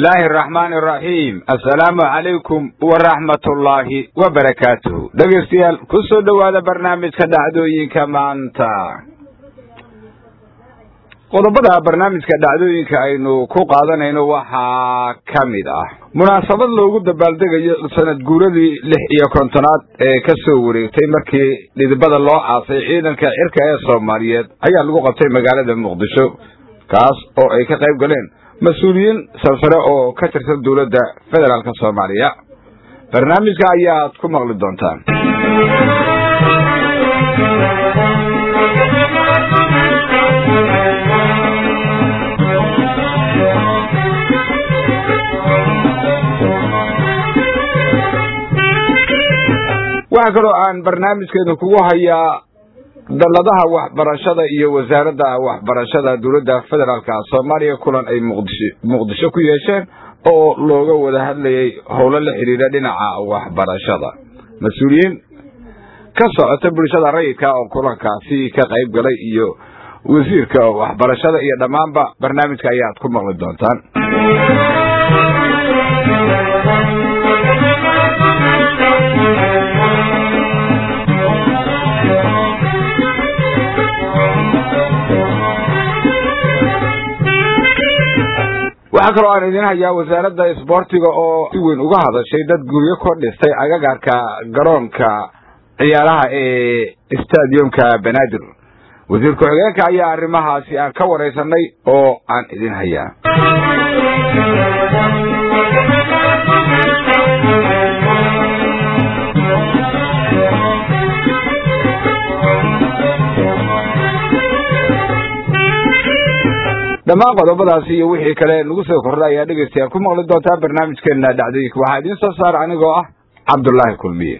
illaahi araxmaani araxiim assalaamu calaykum waraxmatullaahi wabarakaatuhu dhegeystayaal ku soo dhowaada barnaamijka dhacdooyinka maanta qodobada barnaamijka dhacdooyinka aynu ku qaadanayno waxaa ka mid ah munaasabad loogu dabaaldegayo sanad guuradii lix iyo kontonaad ee ka soo wareegtay markii dhidibada loo aasay ciidanka cirka ee soomaaliyeed ayaa lagu qabtay magaalada muqdisho kaas oo ay ka qayb galeen mas-uuliyiin sarsare oo ka tirsan dowladda federaalk soomaaliya barnaamijka ayaad ku maqli doontaan waxaa kaloo aan barnaamijkeenu kugu hayaa dalladaha waxbarashada iyo wasaaradda waxbarashada dowladda federaalk soomaaliya kulan ay muqdisho muqdisho ku yeesheen oo looga wada hadlayay howlo la xidhiidha dhinaca waxbarashada mas-uuliyiin ka socota bulshada rayidka oo kulankaasi ka qayb galay iyo wasiirka waxbarashada iyo dhammaanba barnaamijka ayaad ku maqli doontaan waxaa kaloo aan idin hayaa wasaaradda isboortiga oo si weyn uga hadashay dad guryo kor dhistay agagaarka garoonka ciyaaraha ee stadiumka banaadir wasiir ku-xigeenka ayaa arrimahaasi aan ka waraysanay oo aan idin hayaa dhammaan qodobadaasi iyo wixii kale nagu soo kordha ayaa dhegeystayaal ku maqli doontaa barnaamijkeena dhacdooyinka waxaa idiin soo saara anigoo ah cabdullaahi kulmiye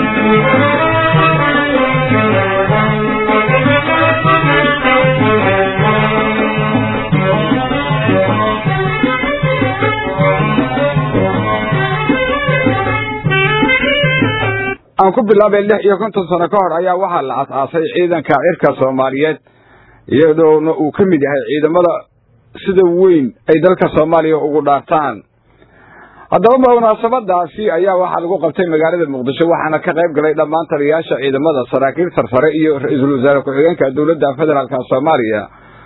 aan ku bilaabay lix iyo konton sano ka hor ayaa waxaa la as-aasay ciidanka cirka soomaaliyeed iyadoona uu ka mid yahay ciidamada sida weyn ay dalka soomaaliya ugu dhaartaan haddaba munaasabadaasi ayaa waxaa lagu qabtay magaalada muqdisho waxaana ka qayb galay dhammaan taliyayaasha ciidamada saraakiil sarsare iyo ra-iisul wasaare ku-xigeenka dowladda federaalk soomaaliya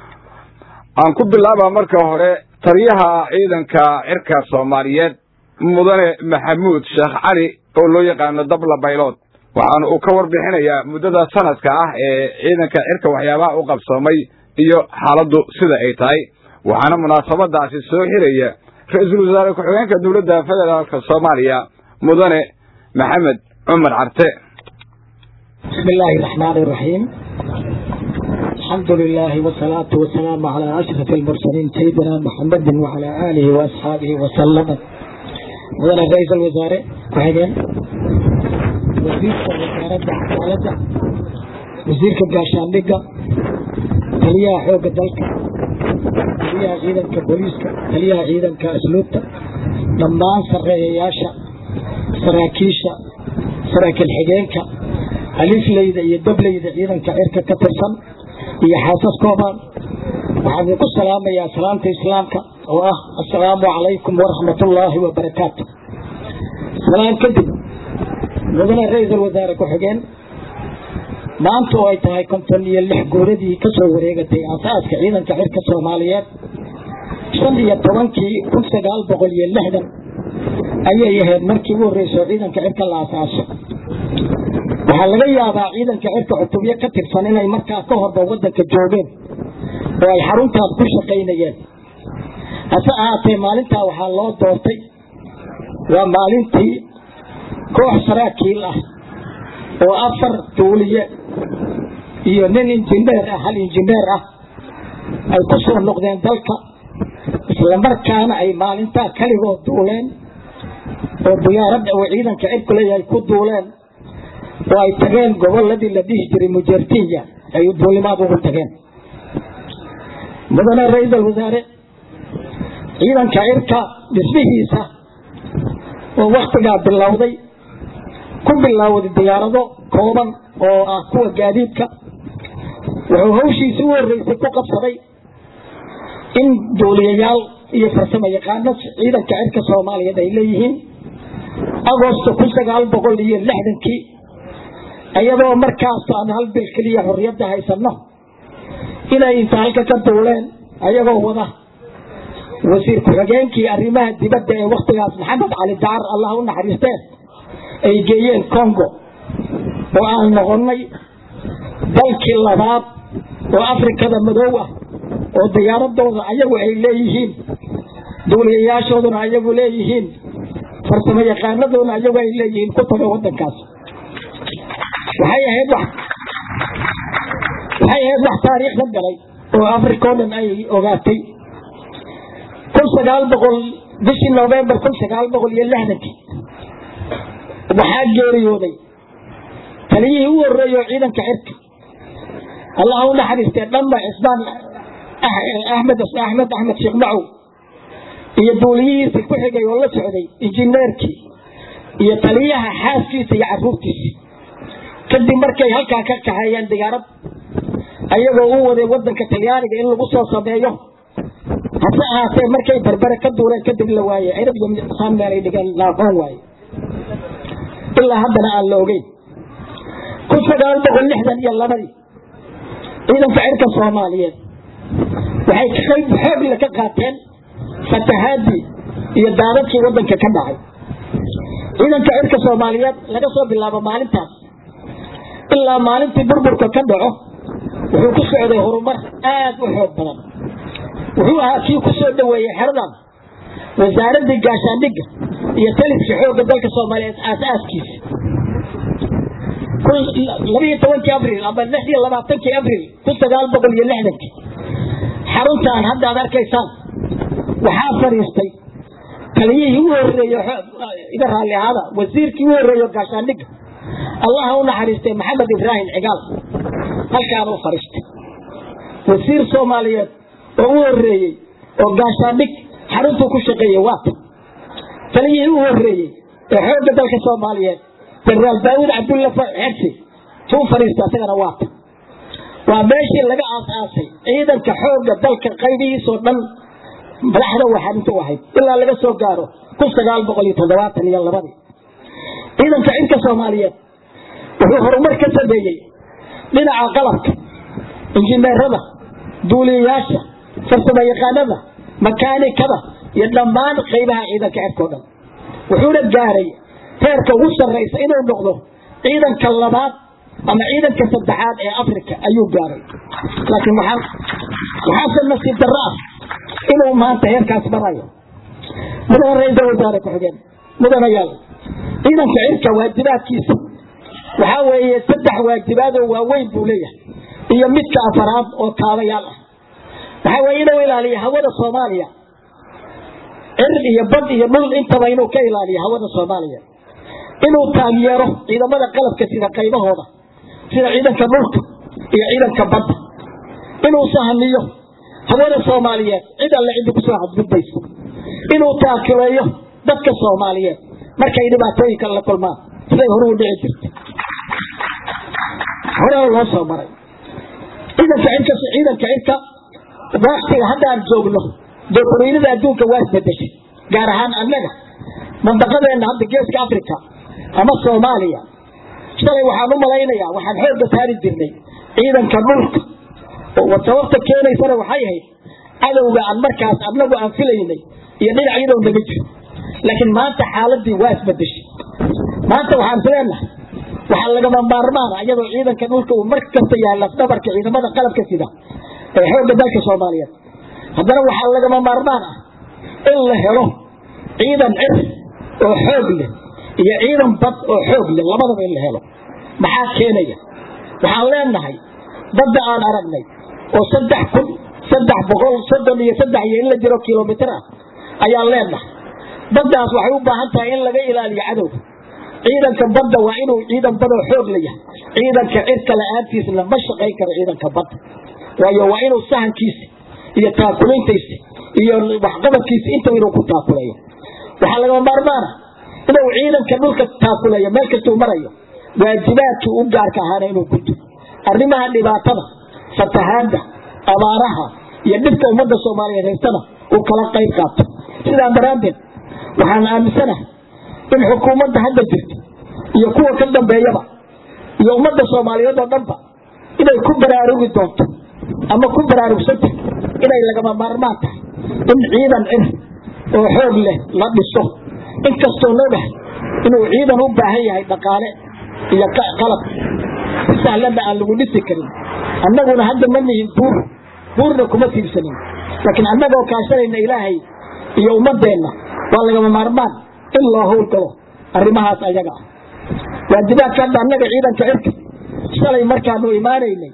aan ku bilaaba marka hore taliyaha ciidanka cirka soomaaliyeed mudane maxamuud sheekh cali oo loo yaqaano dabla baylood waxaana uu ka warbixinayaa muddada sanadka ah ee ciidanka cirka waxyaabaha u qabsoomay iyo xaaladdu sida ay tahay waxaana munaasabadaasi soo xiraya ra-iisul wasaare ku-xigeenka dowladda federaalk soomaaliya mudane maxamed cumar carte bismi illaahi raxmaani iraxiim alxamdu lilaahi wasalaatu wasalaamu calaa ashraf almursaliin sayidina maxamedin wacalaa aalihi waasxaabihi wasalama mudane ra-iisul wasaare ku-xigeen wasiirka wasaaradda cadaaladda wasiirka gaashaandhigga taliyaha xoogga dalka taliyaha ciidanka booliiska taliyaha ciidanka asluubta dhammaan sarreeyayaasha saraakiisha saraakiil xigeenka alifleyda iyo dableyda ciidanka cirka ka tirsan iyo xaasaskooban waxaan idinku salaamayaa salaamta islaamka oo ah assalaamu calaykum waraxmatullaahi wabarakaatu salaan kadib mudane ra-iisul wasaare ku-xigeen maanta oo ay tahay konton iyo lix guuradii ka soo wareegatay aasaaska ciidanka cirka soomaaliyeed shan iyo tobankii kun sagaal boqol iyo lixdan ayay ahayd markii ugu horreysoo ciidanka cirka la asaaso waxaa laga yaabaa ciidanka cirka cutubyo ka tirsan inay markaa ka horba waddanka joogeen oo ay xaruntaas ku shaqaynayeen hase ahaatee maalintaa waxaa loo doortay waa maalintii koox saraakiil ah oo afar duuliye iyo nin injineer ah hal injineer ah ay ku soo noqdeen dalka islamarkaana ay maalintaa kaligood duuleen oo diyaaradda uu ciidanka cirku leeyahay ku duuleen oo ay tageen goboladii la dhihi jiray mujertinya ay duulimaad ugu tageen mudane ra-iisul wasaare ciidanka cirka dhismihiisa oo waktigaa bilowday ku bilowday diyaarado kooban oo ah kuwa gaadiidka wuxuu hawshiisi u horreysay ku qabsaday in duuliyayaal iyo farsamo yaqaano ciidanka cirka soomaaliyeed ay leeyihiin agosto kun sagaal boqol iyo lixdankii iyadoo markaas aan hal bil keliya xorriyadda haysano inay inta halka ka duuleen ayagoo wada wasiir ku-xigeenkii arrimaha dibadda ee waktigaas maxamed cali dacar allah u naxariisteen ay geeyeen congo oo aan noqonay dalkii labaad oo afrikada madow ah oo diyaaradooda ayagu ay leeyihiin duuliyayaashooduna ayagu leeyihiin farsamo yaqaanadoona ayagu ay leeyihiin ku taga wadankaas waxay ahayd wax waxay ahayd wax taariikhda galay oo africa o dhan ay ogaatay kun sagaal boqol bishii november kun sagaal boqol iyo lixdankii waxaa geeriyooday taliyihii u horeeyo ciidanka cirka allah u naxariistee dhanba cismaan axmed axmed axmed sheekh macow iyo duuliyihiisii ku xigay oo la socday injineerkii iyo taliyaha xaaskiisa iyo caruurtiisii kadib markay halkaa ka kaxeeyeen diyaarad ayagoo u waday wadanka talyaaniga in lagu soo sameeyo hase ahaatee markay berbere ka duuleen kadib la waayey cirab iyo saan meelay dhigeen laaqoon waaye ilaa haddana aan la ogeyn kun sagaal boqol lixdan iyo labadii ciidanka cirka soomaaliyeed waxay qayb xoogle ka qaateen fatahaadii iyo daadadkii wadanka ka dhacay ciidanka cirka soomaaliyeed laga soo bilaabo maalintaas ilaa maalintii burburka ka dhaco wuxuu ku socday horumar aada u xoog badan wuxuu ahaa kii ku soo dhaweeyey xeradan wasaaradii gaashaandhigga iyo taliskii xoogga dalka soomaaliyeed aas-aaskiisa labiyo tobankii abril ama lix iyo labaatankii abril kun sagaal boqol iyo lixdankii xaruntaan hadda ad arkaysaan waxaa fadhiistay taliyihii u horeeyo iga raalli ahaada wasiirkii u horeeyo gaashaandhigga allaha u naxariistay maxamed ibraahim cigaal halkaan u fadhiistay wasiir soomaaliyeed oo u horeeyey oo gaashaandhig xaruntuu ku shaqeeyey waata taliyihii u horeeyey ee xoogga dalka soomaaliyeed jenaraal daawud cabdulla xersi tuu fadhiista isagana waata waa meeshii laga aas-aasay ciidanka xoogga dalka qaybihiisoo dhan madaxda waxarinta u ahayd ilaa laga soo gaaro kun sagaal boqol iyo toddobaatan iyo labadii ciidanka cirka soomaaliyeed wuxuu horumar ka sameeyey dhinaca qalabka injineerada duuliyayaasha farsamo yaqaanada makaanikada iyo dhammaan qaybaha ciidanka cirka o dhan wuxuuna gaaray heerka ugu sarraysa inuu noqdo ciidanka labaad ama ciidanka saddexaad ee africa ayuu gaaray laakiin waxaase nasiib darro ah inuu maanta heerkaas marayo mudana ra-iisal wasaare ku-xigeen mudanayaal ciidanka cirka waajibaadkiisa waxaa weeye saddex waajibaadoo waaweyn buu leeyahay iyo midka afaraad oo kaabayaal ah waxaa weeye inuu ilaaliyo hawada soomaaliya cir iyo bad iyo dhul intaba inuu ka ilaaliyo hawada soomaaliya inuu taageero ciidamada qalabka sida qaybahooda sida ciidanka dhulka iyo ciidanka badda inuu sahamiyo hawada soomaaliyeed cid alle ciddi kusoo xadgudbayso inuu taakileeyo dadka soomaaliyeed markay dhibaatooyinka la kulmaan siday horuu dhici jirta horena loo soo maray ciidanka cirka ciidanka cirka waktiga haddaan joogno doorweynada adduunka waa isbedeshay gaar ahaan annaga mandaqadeena hadda geeska africa ama soomaaliya shalay waxaan u malaynayaa waxaan xoogga saari jirnay ciidanka dhulka sababta keenaysana waxay ahayd cadowga aan markaas annagu aan filaynay iyo dhinacyadoo naga jiro laakiin maanta xaaladii waa isbedeshay maanta waxaan islenahay waxaa lagama maarmaana iyadoo ciidanka dhulka uu mar kasta yahay lafdhabarka ciidamada qalabka sida ee xoogga dalka soomaaliyeed haddana waxaa lagama maarmaan ah in la helo ciidan cir oo xoog leh iyo ciidan bad oo xoog leh labadaba in la helo maxaa keenaya waxaan leenahay badda aan aragnay oo saddex kun saddex boqol soddon iyo saddex iyo in la jiro kilomitr ah ayaan leenahay baddaas waxay u baahan tahay in laga ilaaliyo cadowga ciidanka badda waa inuu ciidan badoo xoog la yahay ciidanka cirka la-aantiisna ma shaqayn karo ciidanka badda waayo waa inuu sahankiisa iyo taakulintiisa iyo waxqabadkiisa intaba inuu ku taakuleeyo waxaa lagama maarmaana inuu ciidanka dhulka taakuleeyo meel kastuu marayo waajibaadkii u gaarka ahaana inuu gudo arrimaha dhibaatada fatahaada abaaraha iyo dhibka ummadda soomaaliyeed haystana uu kala qayb qaato sidaa daraaddeed waxaan aaminsanahay in xukuumadda hadda jirta iyo kuwa ka dambeeyaba iyo ummadda soomaaliyeed oo dhanba inay ku baraarugi doonto ama ku baraarugsanta inay lagama maarmaan tahay in ciidan cir oo xoog leh la dhiso inkastoo nogahay inuu ciidan u baahan yahay dhaqaale iyo qalab sahlanna aan lagu dhisi karin annaguna hadda ma nihin buur buurna kuma tiirsanin laakiin annagoo kaashanayna ilaahay iyo ummadeenna waa lagama maarmaan in loo howlgalo arrimahaas ayaga ah waajibaadka hadda annaga ciidanka cirka shalay markaanu imaanaynay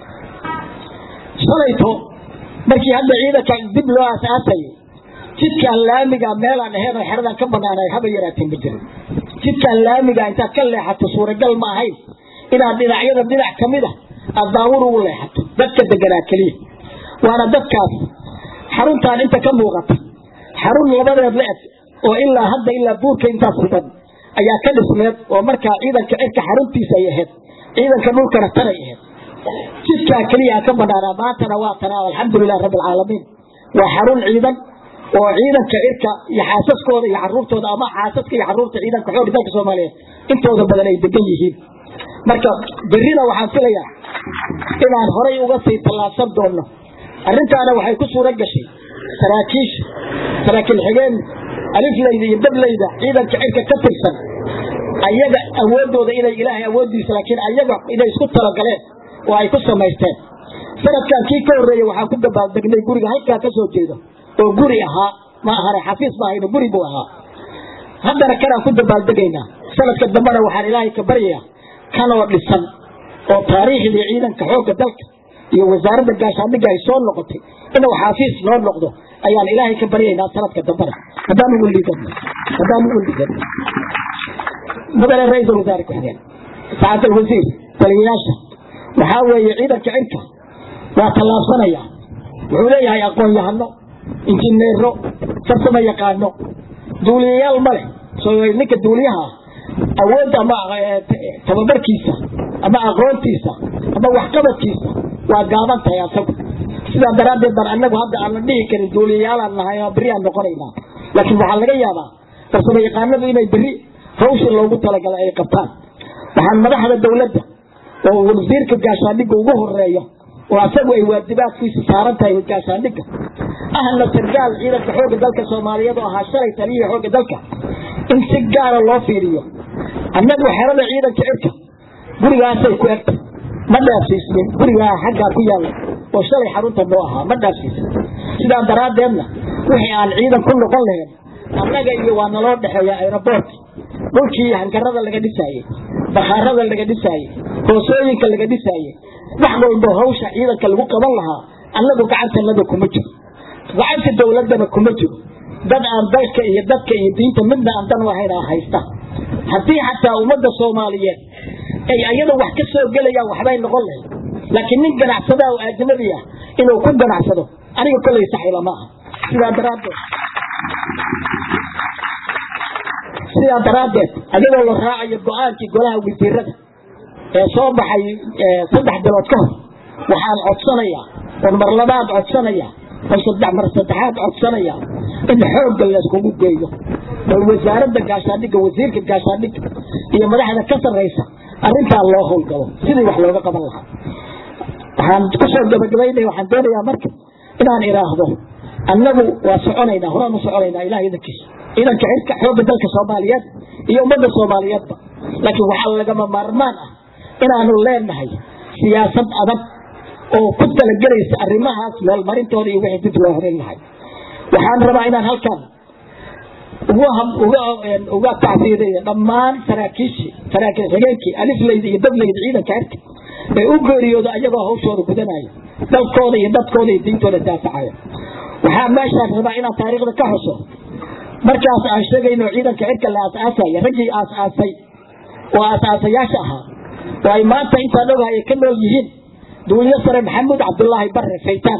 shalayto markii hadda ciidanka dib loo aasaasayay jidkaan laamiga meelaan ahayn oo xeradan ka banaanay haba yaraateen ma jirin jidkaan laamiga intaad ka leexato suuragal ma ahayn inaad dhinacyada dhinac ka mid a aad daawur ugu leexato dadka deganaa keliya waana dadkaas xaruntaan inta ka muuqata xarun labadeed la eg oo ilaa hadda ilaa buurka intaas sugan ayaa ka dhismeed oo markaa ciidanka cirka xaruntiisa ay ahayd ciidanka dhulkana tanay ahayd jidkaa keliya ka banaanaa maantana waa tanaa alxamdulilah rabbi alcaalamiin waa xarun ciidan oo ciidanka cirka iyo xaasaskooda iyo caruurtooda ama xaasaska iyo caruurta ciidanka xoog dalka soomaaliyeed intooda badan ay degan yihiin marka berrina waxaan filayaa inaan horay uga sii tallaabsan doonno arrintaana waxay ku suura gashay saraakiisha saraakiil xigeen aliflayda iyo dablayda ciidanka cirka ka tirsan ayaga awoodooda inay ilaahay awoodiisa laakiin ayaga inay isku talagaleen oo ay ku samaysteen sanadkan kii ka horreeyey waxaan ku dabaaldegnay guriga halkaa ka soo jeedo oo guri ahaa ma ahane xafiis ma ahayno guri buu ahaa haddana kanaan ku dabaaldegaynaa sanadka dambena waxaan ilaahay ka baryayaa kanoo dhisan oo taariikhdii ciidanka xoogga dalka iyo wasaaradda gaashaandhigga ay soo noqotay inuu xafiis noo noqdo ayaan ilaahay ka baryaynaa sanadka dambena haddaan ugu liidano haddaan ugu liidano mudane ra-iisul wasaare ku-xigeen sacaadal wasiir taliyayaasha waxaa weeye ciidanka cirka waa tallaabsanaya wuxuu leeyahay aqoon-yahano injineero farsamo yaqaano duuliyayaal ma leh ninka duuliyaha awood ama tababarkiisa ama aqoontiisa ama waxqabadkiisa waa gaaban tahay asagu sidaa daraaddeed baan annagu hadda aan la dhihi karin duuliyayaalaan nahay oo berri aan noqonaynaa laakiin waxaa laga yaabaa farsamo yaqaanadu inay berri hawsha loogu talagalay ay qabtaan waxaan madaxda dowladda oo wasiirka gaashaandhigga ugu horeeyo oo asagu ay waajibaadkiisa saaran tahay gaashaandhigga ahna sargaal ciidanka xoogga dalka soomaaliyeed oo ahaa shalay taliyihi xoogga dalka in si gaara loo fiiriyo annagu xerada ciidanka cirka gurigaasay ku egta ma dhaafsiisnin gurigaa xaggaa ku yaalla oo shalay xarunta noo ahaa ma dhaafsiisnin sidaa daraaddeedna wixii aan ciidan ku noqon lahayn annaga iyo waa naloo dhexeeya aeroboort dhulkii hankarada laga dhisaayey bakhaarada laga dhisaayey hoosooyinka laga dhisaayey wax walbo hawsha ciidanka lagu qaban lahaa annagu gacantanada kuma jiro gacanta dowladdana kuma jiro dad aan dalka iyo dadka iyo diinta midna aan dan lahayn haysta haddii xataa ummadda soomaaliyeed ay ayada wax ka soo gelayaan waxbay noqon lahayd laakiin nin ganacsadaa oo ajnabi ah inuu ku ganacsado aniga kollay saxiiba ma aha sidaa daraaddeed sidaa daraaddeed ayagoo la raacayo go-aankii golaha wasiirada ee soo baxay saddex bilood ka hor waxaan codsanayaa oon mar labaad codsanaya oo saddex mar saddexaad codsanaya in xoogga layskugu geeyo oo wasaaradda gaashaandhigga wasiirka gaashaandhigga iyo madaxda ka sarraysa arrintaa loo howlgalo sidii wax looga qaban lahaa waxaan kusoo gabagabaynaya waxaan doonayaa marka inaan idhaahdo annagu waa soconaynaa horaan u soconaynaa ilaah idankiisa ciidanka cirka xoogga dalka soomaaliyeed iyo ummadda soomaaliyeedba laakiin waxaa lagama maarmaan ah inaanu leenahay siyaasad adag oo ku talagelaysa arrimahaas meelmarintooda iyo wixii dib loo horin lahay waxaan rabaa inaan halkan uga tacfiidiyo dhammaan saraakiishii saraakiil xigeenkii aliflayda iyo dablayda ciidanka cirka ee u geeriyooda ayagoo hawshooda gudanaya dalkooda iyo dadkooda iyo diintooda daafacaya waxaa meeshaas rabaa inaan taariikhda ka xuso markaas aan sheegayno ciidanka cirka la aasaasaya raggii aasaasay oo aasaasayaasha ahaa oo ay maanta intaan ogahay ay ka nool yihiin duuliyo sare maxamuud cabdulaahi bare faytaan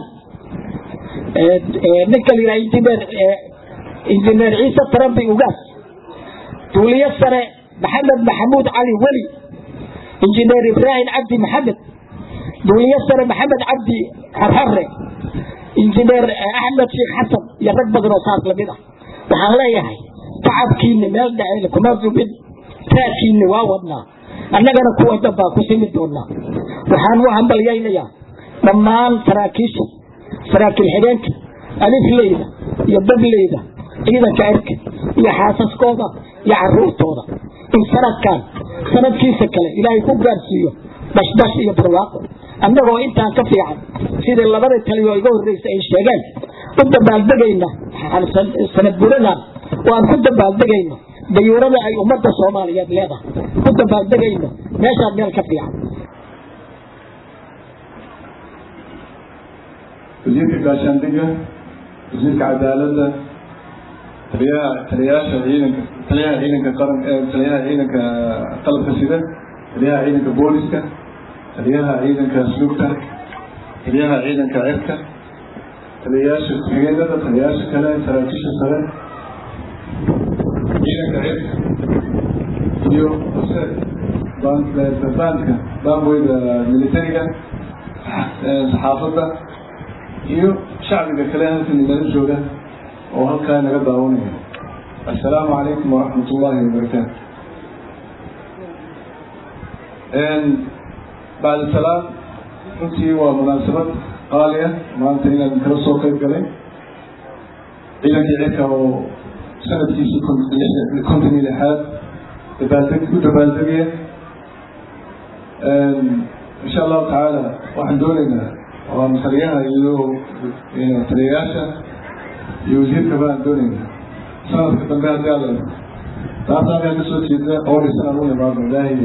ninka la yidhaha injineer injineer ciise tarambi ugaas duuliyo sare maxamed maxamuud cali weli injineer ibraahim cabdi maxamed duuliyo sare maxamed cabdi xorxore injineer axmed sheekh xasan iyo rag badan oo saas lamid ah waxaan leeyahay tacabkiinni meel dhacayna kuma zubin raadkiinni waa wadnaa annagana kuwa dambaa ku simi doonaa waxaan u hambalyaynayaa dhammaan saraakiisha saraakiil xigeenka alifleyda iyo dableyda ciidanka cirka iyo xaasaskooda iyo caruurtooda in sanadkan sanadkiisa kale ilaahay ku gaarsiiyo bashbash iyo barwaaqo annagoo intaan ka fiican sidii labada taliyo iga horreysa ay sheegeen u dabaaldegayna sanad buradan oo aan ku dabaaldegayno dayuurada ay ummadda soomaaliyeed leedahay ku dabaaldegayno meeshaan meel ka fiican wasiirka gaashaandhiga wasiirka cadaaladda taliyaha taliyayaasha ciidanka taliyaha ciidanka qaran taliyaha ciidanka qalabka sida taliyaha ciidanka booliska taliyaha ciidanka asluubta taliyaha ciidanka cirka taliyayaasha ku-xigeenada taliyayaasha kale saraakiisha sare ciidanka cirka iyo hose baanka baanweyda militariga saxaafadda iyo shacbiga kale halkan inala jooga oo halkaa naga daawanaya assalaamu calaykum waraxmat ullaahi wabarakaatu bacda salaam runtii waa munaasabad qaali ah maanta inaan kala soo qayb galay ciidankii cirka oo sanadkiisii konton iyo lixaad dabaaldeg u dabaaldegaya insha allahu tacaala waxaan doonaynaa waan taliyaha iyo taliyayaasha iyo wasiirka baan doonaynaa sanadka dambe haddii alla taas halkaa ka soo jeeda oo dhisan aan u imaado ilaahay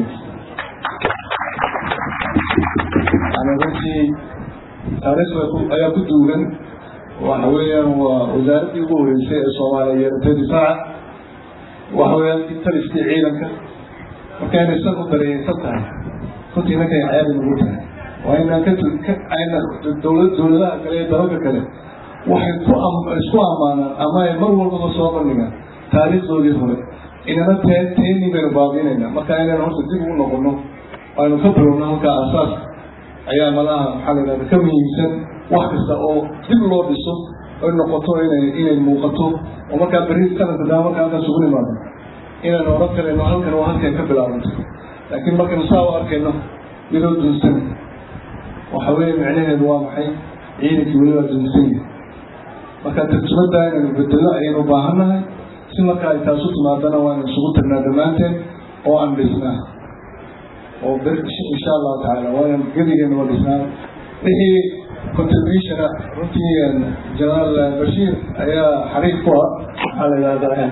yani runtii taariikhda ayaa ku duugan waxa weeyaan waa wasaaraddii ugu horeysay ee soomaaliya yeeratay difaaca waxa weeyaan taliskii ciidanka marka inay san u dareeyeysan tahay runtii inankay cayaadi nagu tahay waa inaan ka ayna dowlad dowladaha kale iyo dalalka kale waxay ku isku ammaanaan ama ay mar walbaba soo bandhigaan taariikhdoodii hore inana te teeni baynu baabiinaynaa marka inaynu horta dib ugu noqono aynu ka bilowno halkaa asaas ayaa malaha maxaa la yidhahda ka muhiimsan wax kasta oo dib loo dhiso ay noqoto inay inay muuqato oo markaa berri sanadka daa markaa halkaas ugu nimaado inaynu oran karayno halkan waa halkay ka bilaabanto laakiin markaynu saa u arkayno iyadoo dunsan waxa weeye micnaheedu waa maxay ciidankii weli waa dunsan yahay marka tarjumada inaynu bedelo ayaynu baahannahay si marka ay taasu timaadana waanu isugu tagnaa dhammaanteen oo aan dhisnaa oo ber insha allahu tacaala waanan gebigeena waa dhisnaa wixii contributiona runtii jenaraal bashiir ayaa xariif ku ah maxaa la yidhahdaa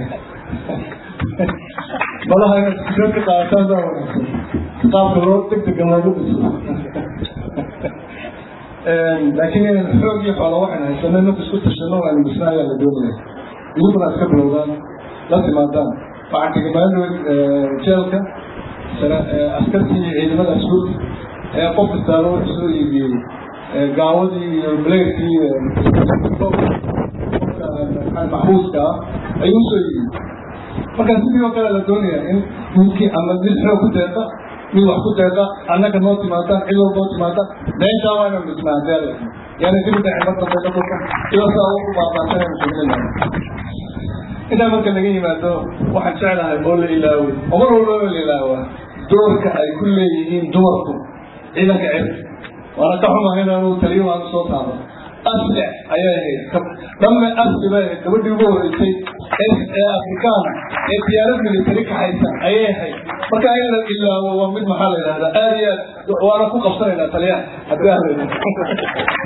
malaha inaad fikrad ka qaadataan baa wanaagsan qaabka loo degdega loogu dhiso laakiin inaynu xoog iyo xoola waxaynu haysano ninku isku tashano aynu dhisna ayaa la doonaya idinkuna iska bilowdaan la timaadaan waxaan kaga maalin jeelka askartii iyo ciidamada asluubta ayaa qof kastaaba wuxuu soo iibiyey gaawadii iyo bleerkii maxbuuska ah ayuu usoo iibiyey marka sidii oo kale la doonaya in ninkii ama mid xoog ku deeqa mid wax ku deeqa annaga noo timaadaan cid walba oo timaadaan meeshaa waa inanu dhisnaa hadii ala yani dib u dhacin mar dambe dhulka iyadoo saa ugu baabaasanaynu sugnayna intaa marka laga yimaado waxaan jeclahay oo la ilaaway oo mar walba oo la ilaawaa doorka ay ku leeyihiin dumarku ciidanka cirka waana ka xumahay inaanu taliyo aanu soo taabo asle ayay ahayd dhamme asli bay ahayd gabadhii ugu horeysay ee afrikaana ee diyaarad militari kaxaysa ayay ahayd marka in la ilaawo waa mid maxaa la yidhahdaa aad iyo aad waana ku qabsanaynaa taliyaha haddii ahla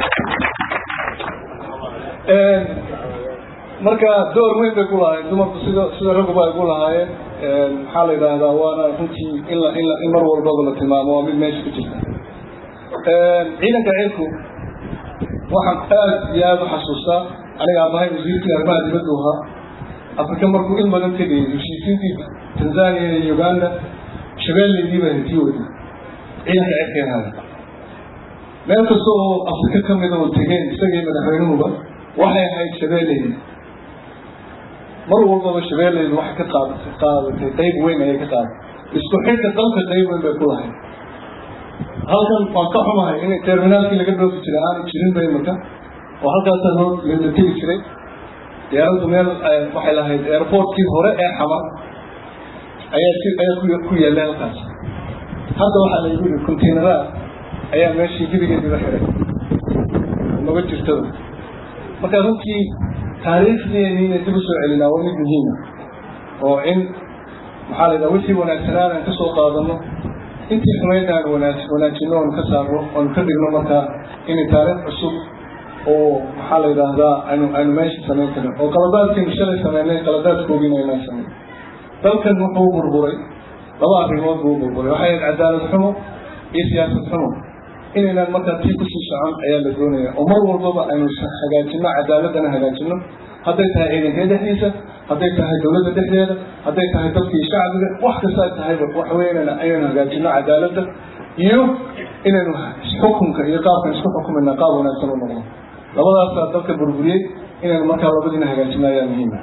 marka door weyn bay ku lahaayeen dumarku sida sida ragguba ay ku lahaayeen maxaa la yidhaahdaa waana runtii in la in la in mar walbaba la tilmaamo waa mid meesha ku jirta ciidanka cirku waxaan aad iyo aada u xasuustaa aniga abahay wasiirkii arrimaha dibaddu ahaa afrika markuu in badan tegayay heshiisiintii tanzania iyo uganda shabeelleydii baa hintii wadi ciidanka cirkay ahaada meel kasta oo afrika ka mida oo tegeen isagii madaxweynuhuba waxay ahayd shabeelleydi mar walbaba shabeelleydu waxay ka qaadatay qaadatay qayb weyn ayay ka qaadatay isku xidka dalka qayb weyn bay ku lahayd halkan waan ka xumahay in terminaalkii laga dhoofi jiray aanu jirin ba imika oo halkaasaa loo la tegi jiray diyaaraddu meel waxay lahayd airportkii hore ee xamar ayaa si ayaa ku ku yaallay halkaas hadda waxaa la igu yidhi containera ayaa meeshii gebigeediga xiray naga jirtada marka runtii taariikhdeeni inay dib usoo celinaa waa mid muhiima oo in maxaa la yidhaha wixii wanaagsanaan aan kasoo qaadano intii xumayd aan wanaaj wanaajino oon ka saarno oon ka dhigno markaa inay taariikh cusub oo maxaa la yidhaahdaa aynu aynu meesha samayn karin oo qaladaadkiinu shalay sameynay qaladaadkoogina inaan samayn dalkan wuxuu burburay laba arrimood buu burburay waxay ahayd cadaalad xumo iyo siyaasad xumo inaynaan markaa tii kusii socon ayaa la doonaya oo mar walbaba aynu hagaajino cadaaladana hagaajino hadday tahay ciidanka dhexdiisa hadday tahay dowladda dhexdeeda hadday tahay dadkii shacbiga wax kasta tahayba waxa weya inaynu hagaajino cadaaladda iyo inaynu xukunka iyo qaabkan isku xukumayna qaab wanaagsan u noqdo labadaasaa dalka burburiyey inaynu markaa labadiina hagaajino ayaa muhiima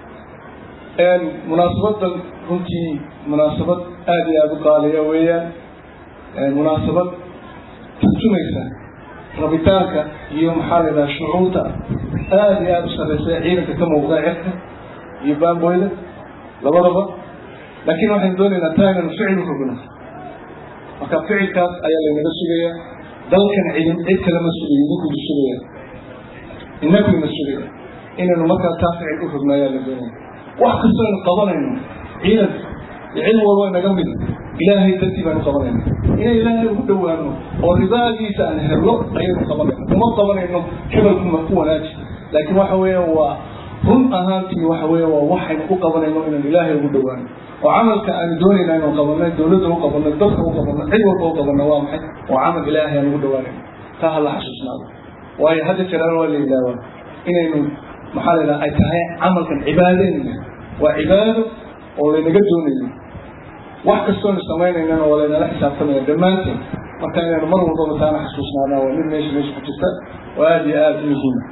munaasabadan runtii munaasabad aada iyo aada u qaaliya weeyaan munaasabad turjumaysa rabitaanka iyo maxaa la yidhaha shucuurta aada iyo aada u sarreysa ciidanka ka muuqda cirka iyo baamboyda labadaba laakiin waxaynu doonaynaa taa inaynu ficil u rogno marka ficilkaas ayaa laynaga sugaya dalkan cidin cid kalema sugayo idinkuydu sugaya inakuyna sugaya inaynu markaa taa ficil u rogno ayaa la doonaya wax kastoo aynu qabanayno ciidanka iyo cilmi walba inaga mid ilaahay dartii baanu qabanayna inay ilaahay ugu dhowaano oo ridaagiisa aan hello ayaynu qabanayna uma qabanayno hebelkuma ku wanaaji laakiin waxa weeyaan waa run ahaantii waxa weya waa waxaynu u qabanayno inaan ilaahay ugu dhowaano oo camalka aanu doonayna inuu qabanay dowladda u qabanay dadka u qabanay cid walba u qabanay waa maxay waa camal ilaahay aan ugu dhowaanayno taa hala xasuusnaado waayo hadda jiraan waa la yidhaahdaa inaynu maxaa la yidhaha ay tahay camalkan cibaadeenna waa cibaado oo laynaga doonayo wax kastoonu samaynaynana waa laynala xisaabtamaya dhammaanteen marka inaynu mar walbaba taana xasuusnaadaan waa mid meesha meesha ku jirta oo aada iyo aada u muhiima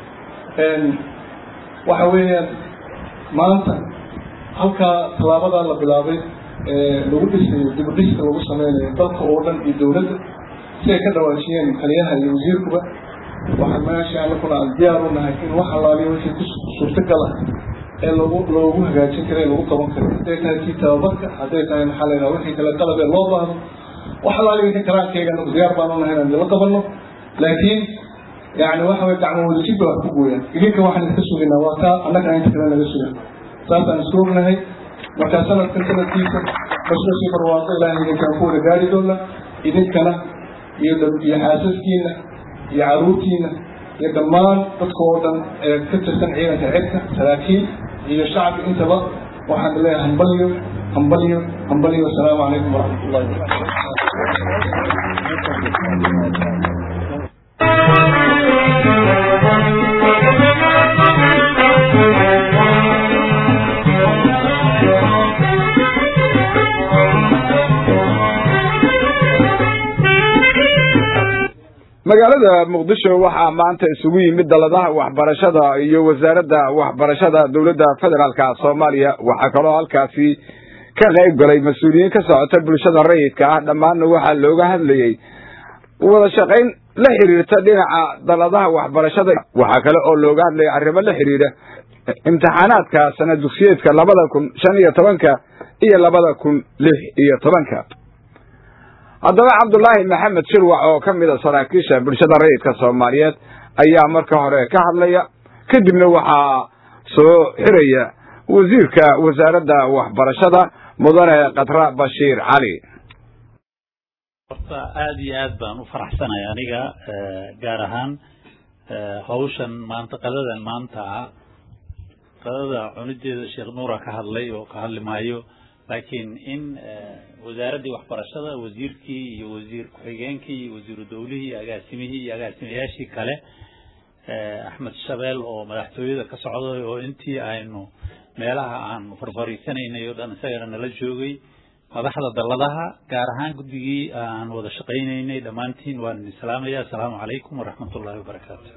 waxa weeyaan maanta halkaa tallaabadaa la bilaabay lagu dhisayo dibudhiska lagu sameynayo dalka oo dhan iyo dowladda si ay ka dhawaajiyeen taliyaha iyo wasiirkuba waxaan meesha anakuna aan diyaar u nahay in wax allaaliyo wixii ku suurtagala ee lagu loogu hagaajin kara ee lagu qaban karo hadday tahay kii tababarka hadday tahay maxaa la yidhaha wixii kale qalab ee loo baahdo wax allaaliyo wixii karaankeyga anagu diyaar baan u nahay inaan idinla qabanno laakiin yani waxa way gacmo wadajid ba wax ku gooyaan idinka waxaan iska sugaynaa waa taa annagana inta kale naga sugan saasaan isku ognahay marka sanadkan sanadkiisa bashbashii barwaaqo ilaahay idinkaan ku wada gaari doona idinkana iyo iyo xaasaskiina iyo caruurtiina iyo dhammaan dadka oo dhan ee ka tirsan ciidanka cirka saraakiil iyo shacbi intaba waxaan leeyahay hambalyo hambalyo hambalyo wasalaamu calaykum waraxmat ullahi magaalada muqdisho waxaa maanta isugu yimid daladaha waxbarashada iyo wasaaradda waxbarashada dowladda federaalka soomaaliya waxaa kaloo halkaasi ka qayb galay mas-uuliyiin ka socota bulshada rayidka ah dhammaanna waxaa looga hadlayey wada shaqayn la xiriirta dhinaca daladaha waxbarashada waxaa kale oo looga hadlayay arrimo la xiriira imtixaanaadka sana dugsiyeedka labada kun shan iyo tobanka iyo labada kun lix iyo tobanka haddaba cabdulaahi maxamed shirwac oo ka mid a saraakiisha bulshada rayidka soomaaliyeed ayaa marka hore ka hadlaya kadibna waxaa soo xiraya wasiirka wasaaradda waxbarashada mudane khatra bashiir cali horta aada iyo aad baan u faraxsanay aniga gaar ahaan hawshan maanta qadadan maanta ah qadada cunideeda sheekh nuura ka hadlay oo ka hadli maayo laakiin in wasaaraddii waxbarashada wasiirkii iyo wasiir ku-xigeenkii iyo wasiiru dowlihii iyo agaasimihii iyo agaasimayaashii kale axmed shabeel oo madaxtooyada ka socday oo intii aynu meelaha aan farfariisanaynay oo dhan isagana nala joogay madaxda dalladaha gaar ahaan guddigii aan wada shaqaynaynay dhammaantiin waan idin salaamaya assalaamu calaykum waraxmat ullahi wabarakaatu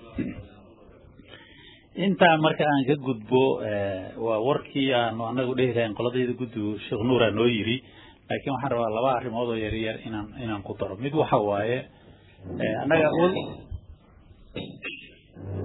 intaa marka aan ka gudbo waa warkii aanu anagu dhehi lahayn qoladayda guddigu sheekh nuura noo yiri laakiin waxaan rabaa laba arrimood oo yaryar inaan inaan ku daro mid waxa waaye annaga